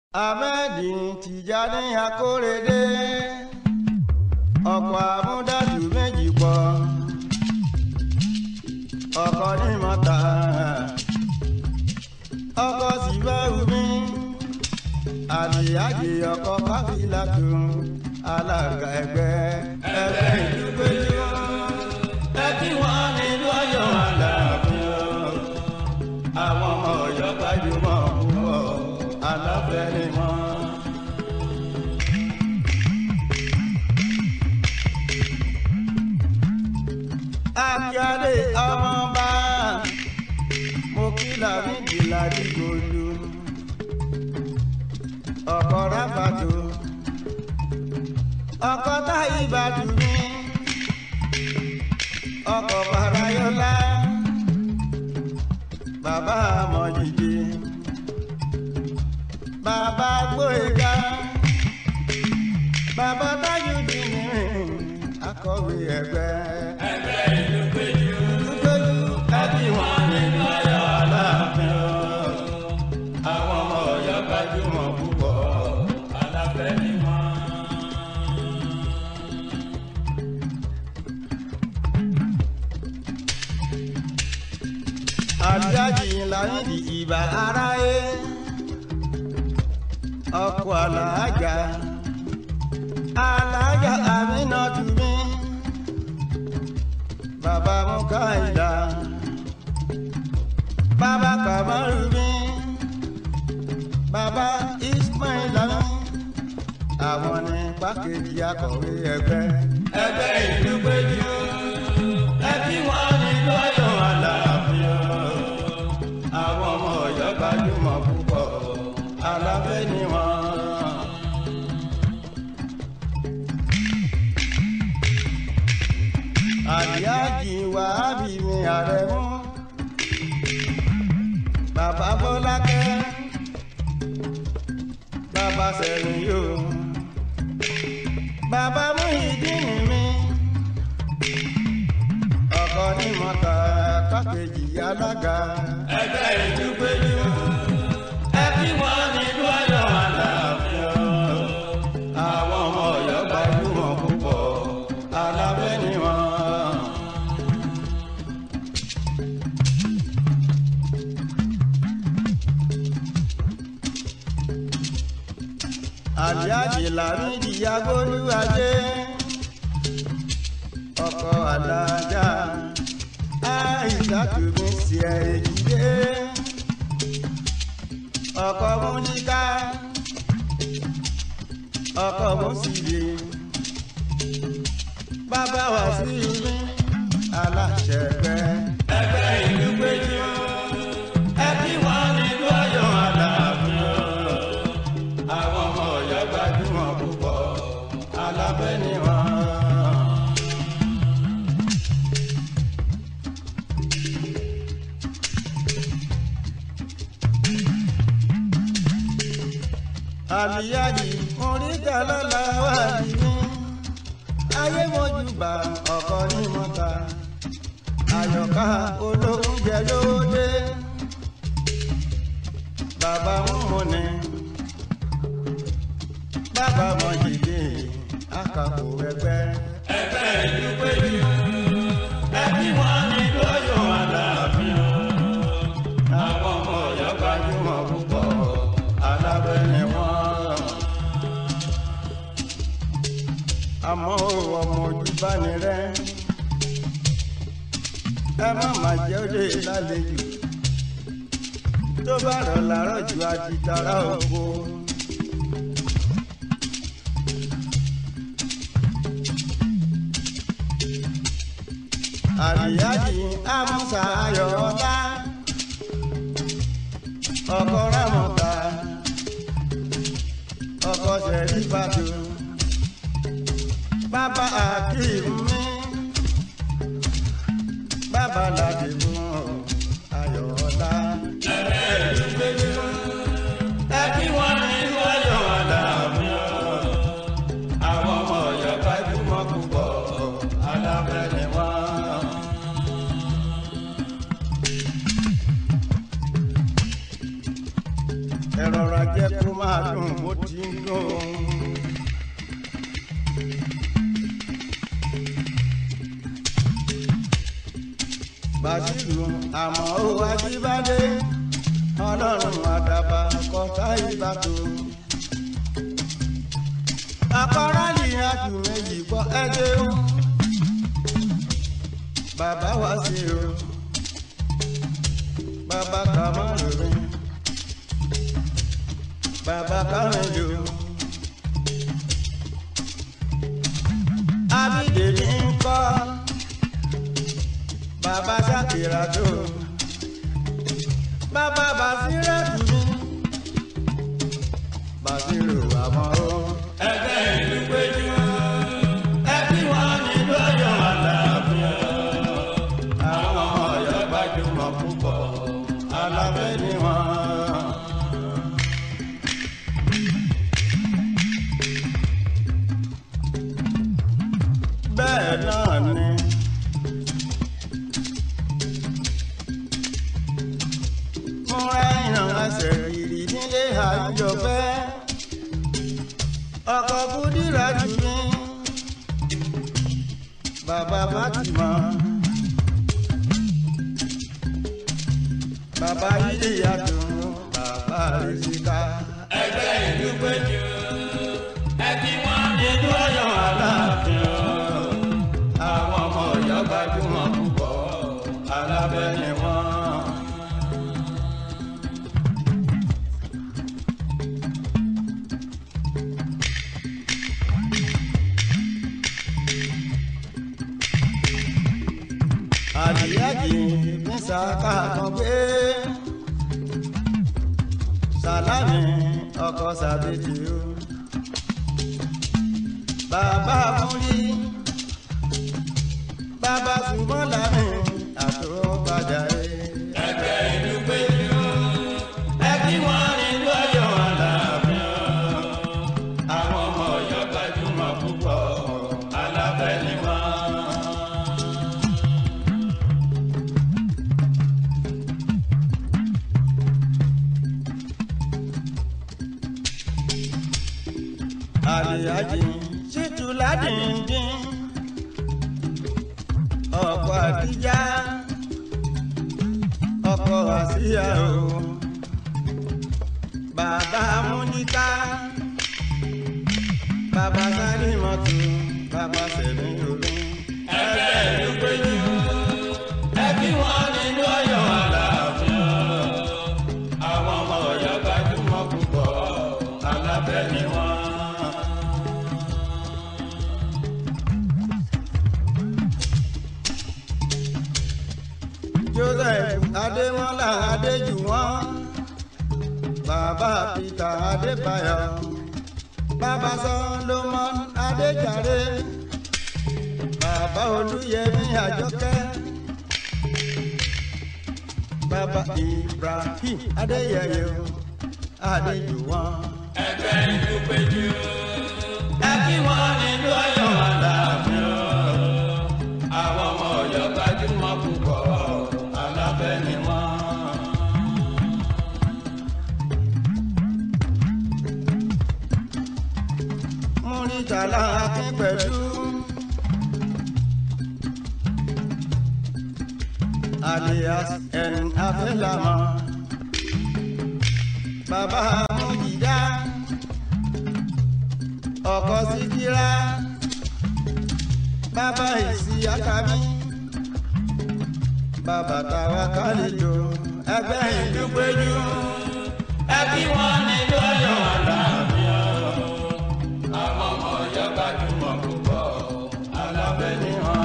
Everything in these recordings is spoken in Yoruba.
ahmed tìjàní akórèdé ọkọ̀ amúdájú méjì pọ̀ ọkọ̀ ní mọ́ta ọkọ̀ sì bá wù mí àlìyájì ọkọ̀ káfíńlá tó alága ẹgbẹ́ ẹgbẹ́ ìlú péjú ẹ kí wọ́n nílùú ọ̀yọ́ aláàfin àwọn ọmọ ọ̀yọ́ gbajúmọ̀ púpọ̀ aláfẹ́ ni wọ́n. akíade ọmọọba mo kí làmídìí ládìgbòlù ọkọ rábàtò ọkọ táyì bàtú mi ọkọ farayọlá bàbá mọ̀jìjì bàbá gbóyèga bàbá tájúdì ní akọ̀wé ẹgbẹ́. ẹgbẹ́ ìlú péjú péjú ẹbí wọn nínú ọ̀yọ́ aláàfin o. àwọn ọmọ ọ̀yọ́ gbajúmọ̀ púpọ̀ aláfẹ́ ni wọ́n. àjájì láyìnbí ìbà aráyé ọkọ̀ alájà alájà àmínà tùmí bàbá mukaida bàbá kamaru mi bàbá ismaila mi àwọn ní pákéjì akọ̀wé ẹgbẹ́. ẹgbẹ́ ìlú péjú ẹbí wọn nínú ọ̀yọ́ aláàfin o. àwọn ọmọ ọ̀yọ́ gbajúmọ̀ púpọ̀ aláfẹ́ ni wọ́n. àdìájì wàhábì mi àrẹ̀mú bàbá bọ́lákẹ́ bàbá sẹ̀rìn yóò bàbá Muyideen mi ọkọ ní mọ́ta pákéjì alága ẹgbẹ́ ìlú péjú ẹbí wọn nínú ọ̀yọ́ aláàfin o. àwọn ọmọ ọ̀yọ́ gbajúmọ̀ púpọ̀ aláfẹ́ ni wọ́n. àdìájì làmídì agbóluwájé ọkọ alájà àìsàtú mi sí ẹ èjìdé ọkọ múníká ọkọ mùsùlùmí bàbá wà sí mi aláṣẹ ẹgbẹ́. ẹgbẹ́ ìlú péjú ẹbí wọn nínú ọ̀yọ́ aláàfin o. àwọn ọmọ ọ̀yọ́ gbajúmọ̀ púpọ̀ aláfẹ́ ni wọ́n. àlìyájì oríta lọ́la wà nínú ayé mojúbà ọkọ ní mọ́ta àyọ̀ká olóúnjẹ lóde bàbá múni bàbá mọ̀jìdì àkàkò ẹgbẹ́. ẹgbẹ́ ìlú péjú ẹbí wọn nínú ọ̀yọ́ aláàfin o. àwọn ọmọ ọ̀yọ́ gbajúmọ̀ púpọ̀ aláfẹ́ ni wọ́n. àmọ́ ọmọ ojú bá ní rẹ́ ẹ má má jẹ́ òde lálejò tó bá rọ̀ làárọ̀ ju àti tara oko. àríyájì amúsà ayọ̀ọ́lá ọkọ̀ rámọ̀ta ọkọ̀ sẹ̀rí bàtò bàbá akeem mi bàbá ládìmú ayọ̀ọ́lá. ẹgbẹ́ ìlú péjú ẹbí wọn nínú ọ̀yọ́ aláàfin o. àwọn ọmọ ọ̀yọ́ gbajúmọ̀ púpọ̀ aláfẹ́ ni wọ́n. ẹ rọra jẹ́ kó máa dùn bó ti ń dùn. bàtìlù àmọ́ ó ajíbádé ọlọ́run àdàbà kọ́tà ìbàdó. akọ́rọ́lì àjù méjì gbọ́ ẹgbẹ́ o bàbá wa sí o bàbá kàmáàlú mi bàbá kàmẹ́jọ. abídèmí ń kọ́ bàbá sàkìrà tó bàbá bàṣírà tù mí bàṣírò àmọ́ ó. ẹgbẹ́ ìlú péjú ẹbí wọn nílùú ọ̀yọ́ àlàáfíà àwọn ọmọ ọ̀yọ́ gbajúmọ̀ púpọ̀ alábẹ́ ni wọ́n. bẹ́ẹ̀ náà ni. mo ra ìhàn ẹsẹ̀ rìrì nílé àjọpẹ́ ọkọ̀ kúdìrà jù mí bàbá Fatima. bàbá yìí yàtọ̀ bàbá rìsíkà. ẹgbẹ́ ìlú péjú ẹbí wọn nílùú ọ̀yọ́ àlàáfíà àwọn ọmọ ọ̀yọ́ gbajúmọ̀ púpọ̀ alábẹ́ ni wọ́n. àdìyàjì ní sàkà kan pé sàlámì ọkọ sàbẹ̀tì o bàbá múlí bàbá ṣùgbọ́n mi àtúbàjá ẹ̀. ẹgbẹ́ ìlú péjú ẹbí wọn nílùú ọ̀yọ́ àlàáfíà àwọn ọmọ ọ̀yọ́ gbajúmọ̀ púpọ̀ alábẹ́ ni wọ́n. àlìyájì ṣètò ládìndín ọkọ àdíjá ọkọ àṣìyà o bàbá múníká bàbá sáré mọ́tò bàbá sẹ̀mí omi. ẹgbẹ́ ìlú péjú ẹbí wọn nílùú ọ̀yọ́ àlàáfíà àwọn ọmọ ọ̀yọ́ gbajúmọ̀ púpọ̀ alábẹ́ ni wọ́n. joseph adémọlá adéjùwọ̀n bàbá peter adébáyọ̀ bàbá solomon adéjàre bàbá olúyẹmí àjọkẹ́ bàbá ibrahim adéyẹyẹ adéjùwọ̀n. ẹgbẹ́ ìlú péjú ẹbí wọn nílùú ọ̀yọ́ àlàáfíà àwọn ọmọ ọ̀yọ́ gbajúmọ̀ púpọ̀ alábẹ́ ni wọ́n. múrítàlá akin pẹ̀lú. alias ẹn afẹ́lámà. bàbá mújìdá. ọkọ síkírá. bàbá ìsíyákàmí. bàbá tàwa kálíjò ẹgbẹ́ ìlú péjú. ẹbí wọn nílùú ọ̀yọ́ àlàáfíà àwọn ọmọ ọ̀yọ́ gbajúmọ̀ púpọ̀ alábẹ́ ni wọ́n.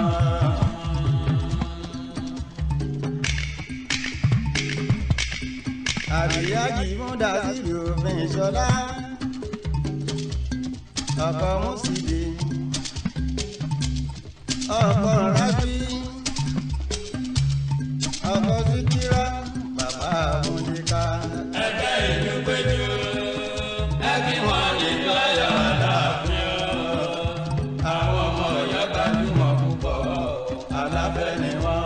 àríyájì múdà sílùú òfin ìṣọlá ọkọ mùsùlùmí ọkọ rábí ọkọ síkírá bàbá múlíká. ẹgbẹ́ ìlú péjú ẹbí wọn nílùú ọ̀yọ́ àlàáfíà àwọn ọmọ ọ̀yọ́ gbajúmọ̀ púpọ̀ alábẹ́ ni wọ́n.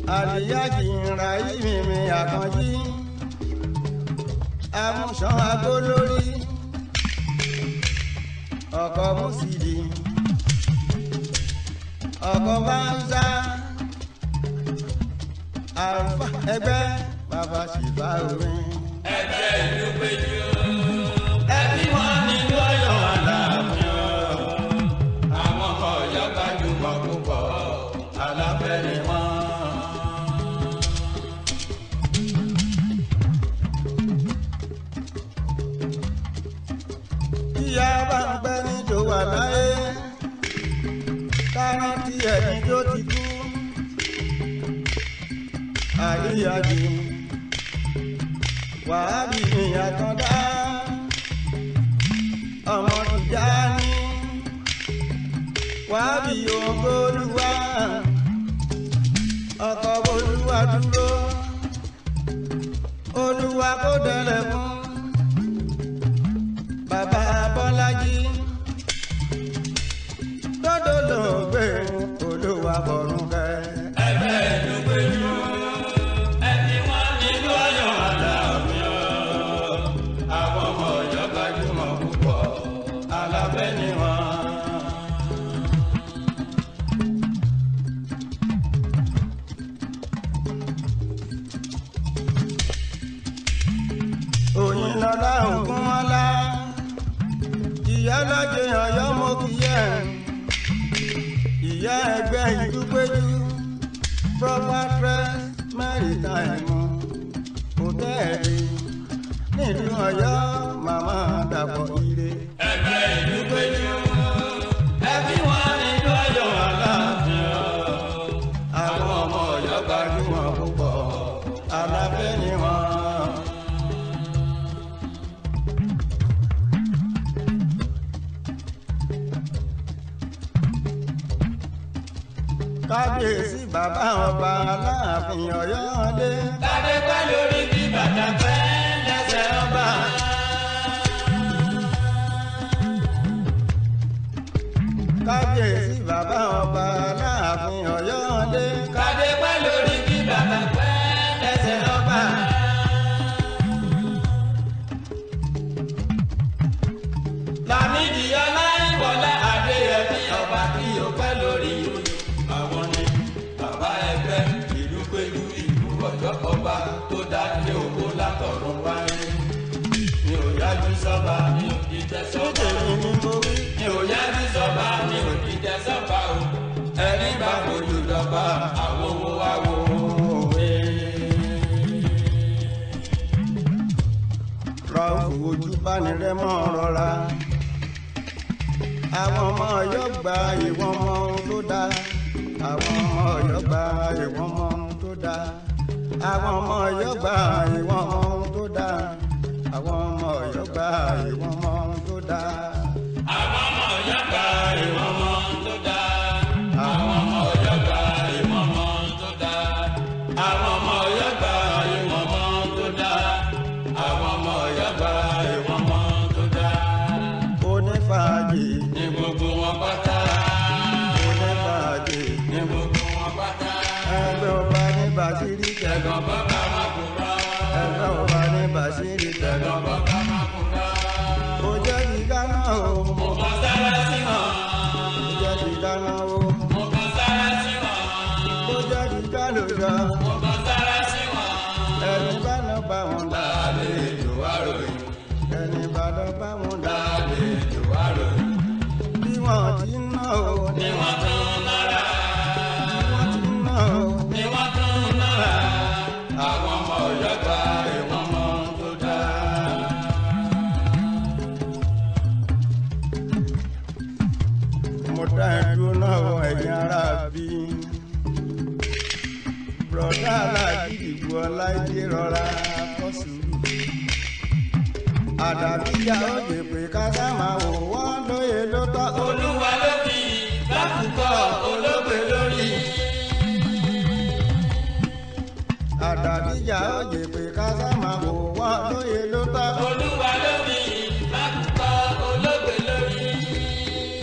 àríyájì ńra yìí mi àkànjí amúṣan agó lórí ọkọ̀ mùsìlì ọkọ̀ báńsá àlùfà ẹgbẹ́ bàbá ṣìbá orin. ẹgbẹ́ ìlú péjú ẹbí wọn nílùú ọ̀yọ́ aláàfin o. àwọn ọmọ ọ̀yọ́ gbajúmọ̀ púpọ̀ aláfẹ́ ni wọ́n. ìyá bá ń pẹ́ ní tó wà láyé kárántì ẹni tó ti kú àríyájì wàhábì ní àkàndá ọmọ tìjà ní wàhábì ògbólúwà ọkọ̀ olúwa dúró olúwa kó dẹrẹ fún bàbá bọ́lájí dọ́dọ̀ ló gbé olúwa bọ̀rùn kẹ́. ẹgbẹ́ ìlú péjú ẹbí wọn nílùú ọ̀yọ́ aláàfin o. àwọn ọmọ ọ̀yọ́ gbajúmọ̀ púpọ̀ aláfẹ́ ni wọ́n. òyìn lọ́lá ògún mọ́lá ìyá lọ́jọ́ ọ̀yọ́ mo kì í ẹ̀ ìyá ẹgbẹ́ ìlú péjú proper dress maritime hòtẹ́ẹ̀lì nílùú ọ̀yọ́ màmá dàpọ̀ ire. ẹgbẹ́ ìlú péjú ẹbí wọn nílùú ọ̀yọ́ aláàfin o. àwọn ọmọ ọ̀yọ́ gbajúmọ̀ púpọ̀ aláfẹ́ ni wọ́n. kábíyèsí bàbá ọba aláàfin ọ̀yọ́ dé. Tàdé pẹ́ lórí bí bàtà pẹ́ lẹ́sẹ̀ ọba. kábíyèsí bàbá ọba aláàfin ọ̀yọ́ dé. Tàdé pẹ́ lórí bí bàtà pẹ́ lẹ́sẹ̀ ọba. Lámìdí Ọláìwọlá Adéyẹmí ọba kí o pẹ́ lórí oyè. Àwọn ni bàbá ẹgbẹ́ ìlú pẹ̀lú ìlú ọ̀yọ́ ọba tó dá ní owó látọ̀run wáyé. Mi ò yájú sọ́ba, mi ò jíjẹ sọ́ba. nítorí ni mo wí. mi ò yájú sọ́ba mi ò jíjẹ sọ́ba o ẹni bá fojú dọ́ba àwọn owó wa wò ó. rọ́ọ̀fù ojú bánirẹ́ mọ́ rọra. àwọn ọmọ ọ̀yọ́ gba ìwọ̀n mọ ohun tó dáa. àwọn ọmọ ọ̀yọ́ gba ìwọ̀n mọ ohun tó dáa. àwọn ọmọ ọ̀yọ́ gba ìwọ̀n mọ ohun tó dáa. àwọn ọmọ ọ̀yọ́ gba ìwọ̀n mọ ohun tó dáa. àwọn ọmọ ọ̀yọ́ gba ìwọ̀n mọ́ tó dáa. àwọn ọmọ ọ̀yọ́ gba ìwọ̀n mọ́ tó dáa. àwọn ọmọ ọ̀yọ́ gba ìwọ̀n mọ́ tó dáa. àwọn ọmọ ọ̀yọ́ gba ìwọ̀n mọ́ tó dáa. onífàájì ní gbogbo wọn pátá. onífàájì ní gbogbo wọn pátá. ẹgbẹ́ ọba ní bàṣírí tẹ̀. ẹ̀gbọ́n bàbá máa kú rán. ẹgbẹ́ ọba ní bàṣírí tẹ̀. ẹ̀gbọ́n bàbá máa kú rán. ó jẹ́ ti dáná o. mo kàn sára sí wọn. ó jẹ́ ti dáná o. mo kàn sára sí wọn. ó jẹ́ ti dálójà. mo kàn sára sí wọn. ẹni bá lọ bá wọn dá. àlejò àròyìn. ẹni bá lọ bá wọn dá. àlejò àròyìn. bí wọ́n ti ń ná o. ni wọ́n tún nára. bí wọ́n ti ń ná o. ni wọ́n tún nára. àwọn ọmọ ọ̀yọ́ gba ìwọ̀n mọ́ tó dáa. mo dá ẹdúró náà wọ ẹ̀yìn ara bí. bùrọ̀dá aláàjì ìdìbò ọláìdé rọra kọ́ sùúrù. àdàbíyá ó lè pè ká sá máa wò wọ́n lóye ló tọ́. olúwa ló fi lákòókò olóògbé lórí. àdàbíyá ó lè pè ká sá máa wò wọ́n lóye ló tọ́. olúwa ló fi lákòókò olóògbé lórí.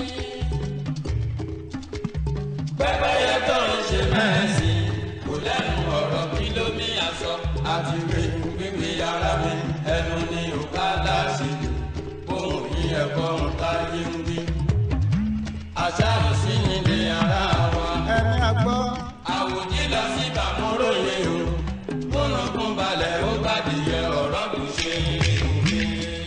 pẹ́pẹ́yẹ tó ń ṣe mẹ́sìn kò lẹ́nu àti rí gbígbé ara mi ẹnu ní òkàlà ṣèlú ohun yìí ẹ̀kọ́ ń táyé ń bí. àṣà òsì nílé ara wa ẹni àgbọ́ àwòjí lọ sí bàmúròyè o múnukún balẹ̀ ó gbàdìyẹ ọ̀rọ̀ kò ṣe òwe.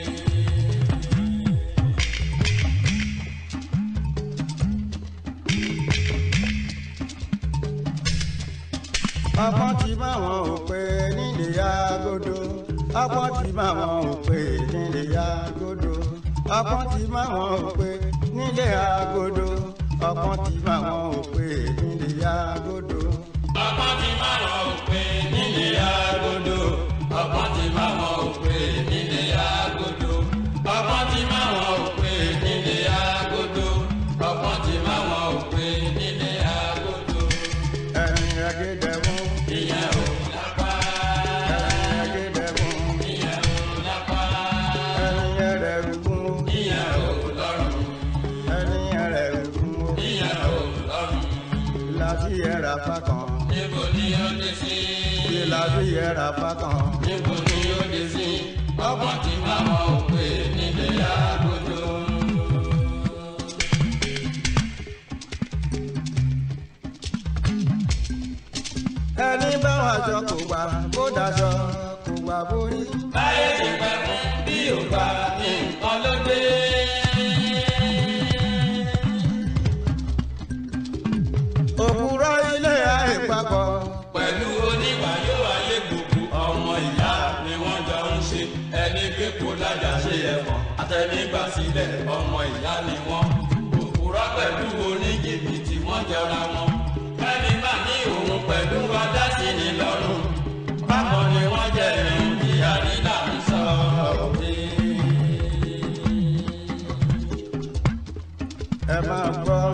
ọgbọ́n ti bá wọn ò pé nílé agodo ọgbọ́n ti bá wọn ò pé nílé agodo ọgbọ́n ti bá wọn ò pé nílé agodo ọgbọ́n ti bá wọn ò pé nílé agodo. ọgbọ́n ti máa wọn ò pé nílé agodo ọgbọ́n ti máa wọn ò pé nílé agodo ọgbọ́n ti máa wọn ò pé nílé agodo ọgbọ́n ti máa wọn ò pé nílé agodo. ẹni ẹgẹdẹmú ìyẹn ò lápá ẹni ẹgẹdẹmú ìyẹn ò lápá ẹni ẹrẹrùgún ìyẹn ò lọ́rùn ẹni ẹrẹrùgún ìyẹn ò lọ́rùn láti ẹrà fákan níbo ni ó dé sí láti ẹrà fákan. níbo ni ó dé sí ọgbọ́n ti máa wọn ò pé nílé agodo. ẹni bá wà jọ kò gbà kó daṣọ kò gbà borí. báyé ti pẹ́ fún bí ò bá nǹkan ló dé. òpùrọ̀ ilé àìpapọ̀ pẹ̀lú oníwàyó ayé gbogbo ọmọ ìyá ni wọ́n jọ ń ṣe ẹni pé kó lájà ṣe ẹ̀fọn àtẹnigbà sílẹ̀ ọmọ ìyá ni wọ́n òpùrọ̀ pẹ̀lú oníjìbìtì wọ́n jọra wọn ẹni bá ní òun pẹ̀lú adásí ni lọ́rùn bákan ni wọ́n jẹ́ irun tí àrílà ń sọ òde. ẹ máa gbọ́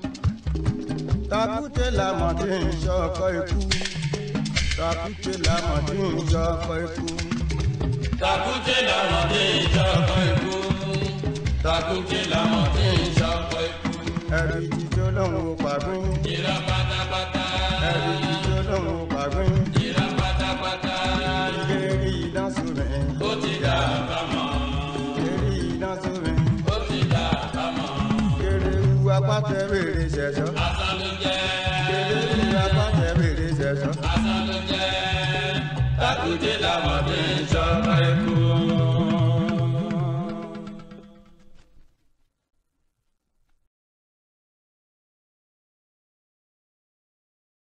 takùté làmọ̀ tí ń ṣọkọ ikú takùté làmọ̀ tí ń ṣọkọ ikú Takute làwọn tí ń ṣọkọ ikú. Takute làwọn tí ń ṣọkọ ikú. ẹ̀rí jíjó lòun ò pàgbín Ìrà pátápátá. ẹ̀rí jíjó lòun ò pàgbín Ìrà pátápátá. ìlérí ìdánsómi Ó ti dà bámọ̀. ìlérí ìdánsómi Ó ti dà bámọ̀. kéréwu apátẹ bèrè ṣẹ̀ṣọ́ Asán ló jẹ́. kéréwu apátẹ bèrè ṣẹ̀ṣọ́ Asán ló jẹ́. Takute làwọn tí ń ṣọkọ